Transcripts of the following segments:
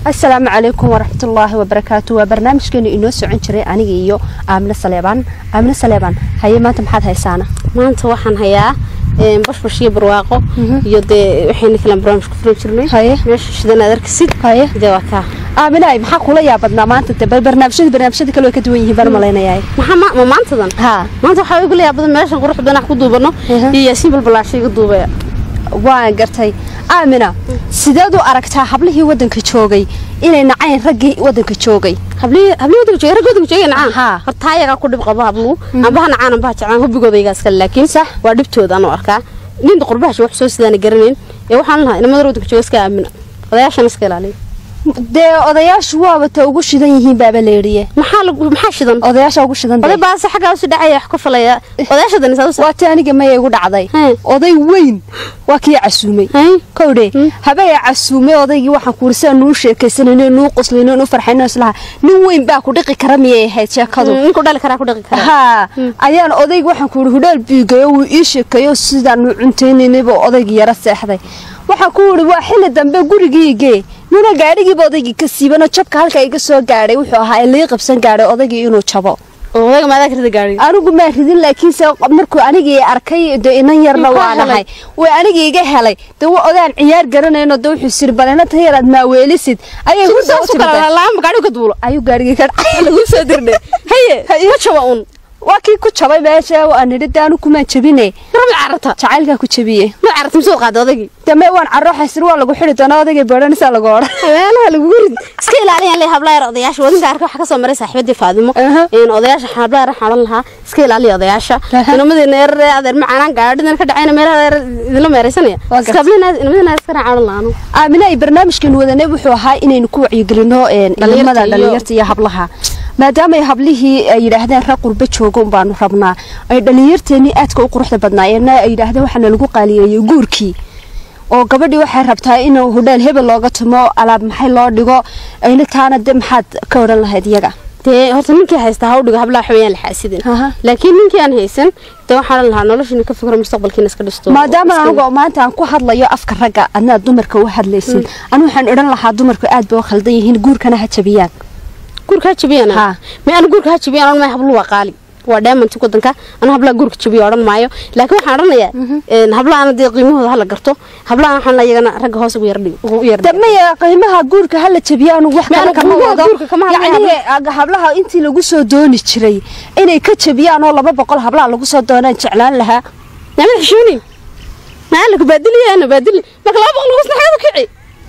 asalaamu calaykum waraxmatullaahi wabarakaatu waa barnaamijkeenu inoo socon jiray aniga iyo aamine saleebaan aamine saleebaan haye maanta maxaad haysaana maanta waxaan hayaa bashbash iyo barwaaqo iyo dee waxayna kala barnaamij ku furan jirnay Haye. meesha shidan aad arkisid haye dee waa kaa aaminaay maxaa kula yaabadnaa maanta de bal barnaamijyada barnaamijyada kale way ka duwan yihiin baan malaynayaa maxaa ma ma maantadan haa maanta waxaa igu layaa badan meeshan qurux badan wax ku duubano Aha. iyo yaasiin balbalaasha iga duubaya waan gartay aamina sideed u aragtaa hablihii wadanka joogay inay nacayn raggii wadanka joogay hablii hablii wadanka joogay ragga wadanka joogay nacaan Haa. horta ayagaa ku dhib qaba habluhu ambaha nacaan ambaha jeclaan hubigooda igaa iskale laakiin Sax. waa dhibtooda anuu arkaa ninta qurbahashi wax soo sidaana garanayn ee waxaan lahaa inamada wadanka jooga iska aamina odayaashana iska ilaaliya dee odayaashu waaba ta ugu shidan yihiin baaba leeriye maxaa lagu maxaa shidan odayaasha ugu shidan oday dee. baase xaggaa usi dhacaya wax ku falaya odayaasha dani saa waa ti aniga maya igu dhacday Hee. oday weyn waa kii casuumay Hay. kowdhe habaya casuumay odaygii waxaan kuuri sidaa nuu sheekaysanayno nuu qoslayno nuu farxayno islaha nin weyn baa ku dhiqi kara miyay ahayd sheekadu ninku dhali karaa ku dhaqi karaa haa ayaan odayga waxaan kuuri hudhaal biigayo wuu ii sheekeeyo sidaanu cuntaynaynaybuu odaygii yara seexday waxaan ku wuri waa xilli dambe gurigiigee nuna gaadhigiiba odaygii ka siibano jabka halka iga soo gaadhay wuxuu ahaa in lii qabsan gaadhay odaygii inuu jabo oo odayga maadaa karida gaadhiga anigu maa ridin laakiinse markuu anigii arkay de inan yarna Muxuu waa helay? nahay way anigii iga helay de wa odaan ciyaar garanayno de wuxuu siri balena tan yaraad maaweelisid ayay ku soo saasu kala laama gaadhiga ka duulo ayuu gaarigii ka dhacay lagu soo dirdhe haye ma jaba un waa kii ku jabay meesha waan nidhi de anu kumaan jabine rabi carata jacaylkaa ku jabiye ma carata misoo qaada odaygii dame waan carooxaysir waa lagu xidhi doonaa odaygay beedhanisaa lagu odhan habeelaha lagu rid iska ilaaliyaan leh hablaayar odayaasha wadinka arka waxa ka soo maray saaxiibadii faadimo Aha. in odayaasha hablaayar waxaan odhan lahaa iska ilaaliya odayaasha Aha. inamadeena yarare adeer macaanaan gaadhidan ka dhacayna meelaha yar idinla meeraysanaya Waa iska gartay. hablina inamadena iska raacaan odhan lahaa anu aamina ay barnaamijkan wadanay wuxuu ahaa inaynu ku wacyigelino een, Dhalinyarta ilmada iyo- dhalinyarta iyo hablaha maadaama ay hablihii ay yidhaahdeen rag qurbo jooga un baanu rabnaa ay dhalinyarteennii aadka u quruxda badnaayeenna ay yidhaahdeen waxaana lagu qaaliyeeyey guurkii oo gabadhii waxay rabtaa inuu hudheel hebel looga tumo alaab maxay loo dhigo ayna taana de maxaad ka odhan lahayd iyaga dee horta ninkii haystaa ha u dhigo hablaha xawayaan la xaasidin Aha. laakiin ninkii aan haysan dee waxaan odhan lahaa noloshiina ka fikro mustaqbalkiina iska dhisto maadaama Iska- anigu maanta aan ku hadlayo afka ragga adnaad dumarka u hadlaysid anu waxaan odhan lahaa dumarku aad bay u khaldan yihiin guurkana ha jabiyaan guurka ha jabiyana Haa. ma anu guurka ha jabiyana odhan maayo habluhu waa qaali waa dheemanti wadanka anu hablaha guurka jabiya odhan maayo laakiin waxaan odhanayaa een, hablahaana dee qiimahooda hala garto hablahan waxaan iyagana ragga hoos ugu yardhig ugu yardhig damaya qiimaha guurka hala jabiyo anu wax Ma kale anu kama qiimaha wado guurka kama hadlayo, yacni aga- hablaha intii lagu soo dooni jiray inay ka jabiyaan oo laba boqol hablaha lagu soo doonaan jeclaan lahaa nama xishoonin maa lagu baadiliyaana baadili marka laba boqol lagu snaxeedu kici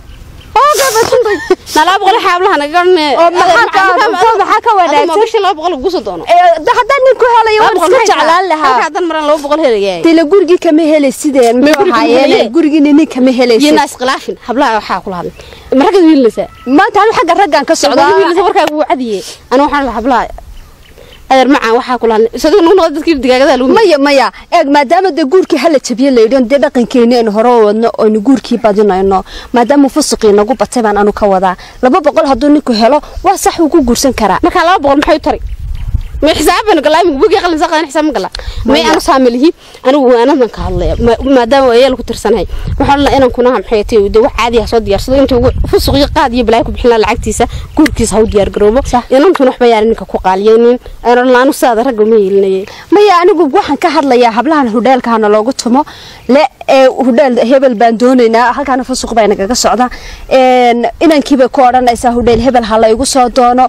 oo gaabasantay na laba boqol waxaa hablaha naga odhanaya Oo maxaa ka- maxaa ka wanaagsan? magashin laba boqol lagu soo doono Ee, de haddaan nin ku helayo waan iska jeclaan lahaa halkaa maran laba boqol helaya dila gurigii kama helay sideen Ma muxuu gurigii ahaayeen helaye? gurigiina nin kama iyo helaysid naas khilaafin hablaha waxaa kula hadlay ma ragga wiilinaysaa maanta anu xagga raggan ka socdaa socdaa wiilinaysa warkaaga wuu cadiye ana waxaan lahaa hablaha adeer macaan waxaa kula hadlay isagoo nagu noqda dadkii digaagada lagu maya maya eeg maadaama dee guurkii hala jabiyo laydhi dee dhaqankeeni aynu hore u wadno aynu guurkii badinayno maadaama fusuqii nagu batay baan anu ka wadaa laba boqol hadduu ninku helo waa sax uu ku guursan karaa markaa laba boqol maxay u tari ma xisaabana galaa imika bugi qalin saqadan xisaab ma gala may anu saamilihi anigu waanadan ka hadlaya ma- maadaama ayeel ku tirsanahay waxaan la inaan kunaha maxay tahay de wax caadi ah soo diyaarsado inta ugu fusuq iyo qaad iyo balaayo ku bixin lahaa lacagtiisa guurkiisa ha u diyaar garoobo Sax. inantuna waxba yaaran ninka ku qaaliyeynin aan laanu saada ragga ma yeelinayay maya anigu waxaan ka hadlayaa hablahan hudheelka hana loogu tumo le ee hudheel hebel baan doonaynaa halkaana fusuq baa nagaga socda een, inankiibay ku odhanaysaa hudheel hebel ha la igu soo doono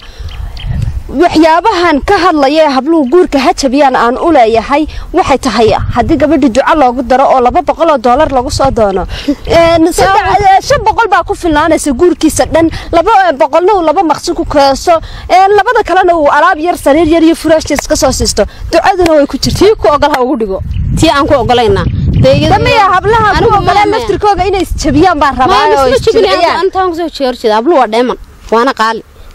waxyaabahan ka hadlaya ee habluhu guurka ha jabiyaan aan u leeyahay waxay tahay haddii gabadhi duco loogu daro oo laba boqol oo doolar lagu soo doono Een, saddex- eh, shan boqol baa ku filnaanaysa guurkiisa dhan laba eh, boqolna uu laba maqsi ku keeso een, labada kalena uu alaab yar sariir yar iyo furaashtiis ka soo siisto ducaduna way ku jirtaa tii ku ogol ha ugu dhigo tii aan ku ogolaynaa dee iyada- damaya hablaha ku Anigu ogolaan maya. laftirkooga inay isjabiyaan baan rabaa oo isjilciyaan intaan kusoo jeerjeeda hablu waa dheeman waana qaali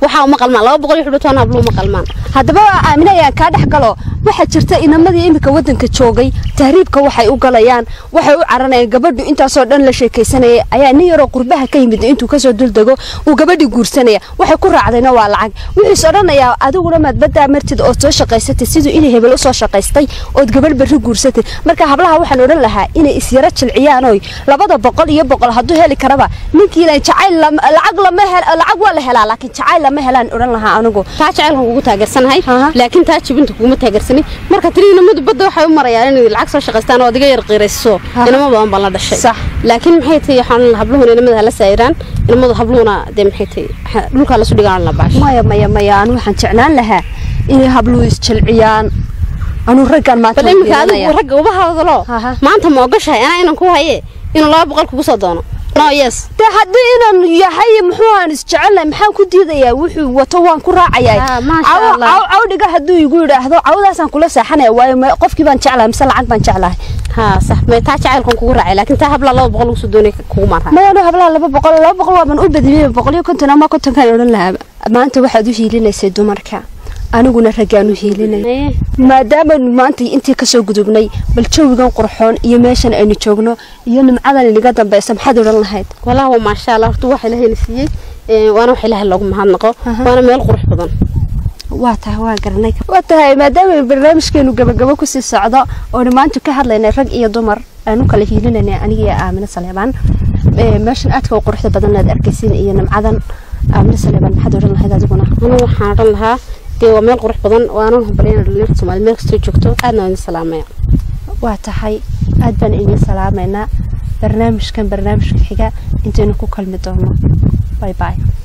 waxaa uma qalmaan laba boqol iyo xudhutoona hablo uma qalmaan haddaba aamine ayaan kaa dhex galo waxaa jirta inamadii iminka wadanka joogay tahriibka waxay u galayaan waxay u caranayaan gabadhu intaasoo dhan la sheekaysanayay ayaa nin yaroo qurbaha ka yimid intuu kasoo duldego uu gabadhii guursanaya waxay ku raacdayna waa lacag wuxuus odhanayaa adiguna maad baddaa martid ood soo shaqaysatay siduu inay hebel usoo shaqaystay ood gabadh berri guursatay marka hablaha waxaan odhan lahaa inay isyaro jilciyaan oy labada boqol iyo boqol hadduu heli karaba ninkiina jacayl lacag lama lacag waa la helaa laakiin jacayl lama helaan odhan lahaa anigu taa jacaylkan kugu taageersanahay Aha. laakiin taa jibinta kuguma taageersanin marka tiri inamadu badda waxay u marayaan inay lacag soo shaqaystaan oo adiga yar qiirayso Aha. inamo badan baan la dhashay Sax. laakiin maxay tahay waxaan habluhuna inamada hala saayiraan inamadu habluhuna dee maxay tahay ha- dhulkaa lasu dhigaan la baash maya maya maya anu waxaan jeclaan lahaa inay habluhu isjilciyaan anuu raggan maanta bal iminka adigu fiirinaya. ragga uba hadlo Aha. maanta ma ogashahay anaa inan ku haye inuu laba boqol kugu soo doono no yes dee haddii inaan yahay muxuu aan isjecelnahay maxaan ku diidayaa wuxuu wato waan ku raacayaa Ah, maasha Cawo- Allah. caw- cawdhiga hadduu igu yidhaahdo cawdaasaan kula seexanaya waayo ma- qofkii baan jeclahay mise lacag baan jeclahay ha sax may taa jacaylkan kugu raacay laakiin taa habla laba boqol ugu soo doonay kugu maan raacay mayanu hablaha laba boqol laba boqol waaban u badiyay boqol iyo konton ama kontonkaan odhan lahaa maanta waxaad u hiilinaysay dumarka aniguna raggaan u hiilinay Haye. maadaama maanta intii kasoo gudubnay bal jawigan qurxoon iyo meeshan aynu joogno iyo nimcadan inaga dambeysa maxaad odhan lahayd walaa waa maasha allah horta waxa ilaahay na siiyey ee, waana wax ilaahay loogu mahadnaqo Aha. waana meel qurux badan waa tahay waa garanay waa tahay maadaama barnaamijkeenu gabagabo kusii socdo oonu maanta ka hadlaynay rag iyo dumar aanu kala hiilinayna aniga iyo aamine saleebaan Ee, meeshan aadka u quruxda badan aad arkaysiin iyo nimcadan aamine saleebaan maxaad odhan lahayd adiguna anigu waxaan odhan lahaa dee waa meel qurux badan waana hubalyana dhalinyarta soomaaliyed meel kastoo joogto aadna waan idin salaamaya waa tahay aad baan idin salaamaynaa barnaamijkan barnaamijka xiga intaynu ku kalmi doono bye bye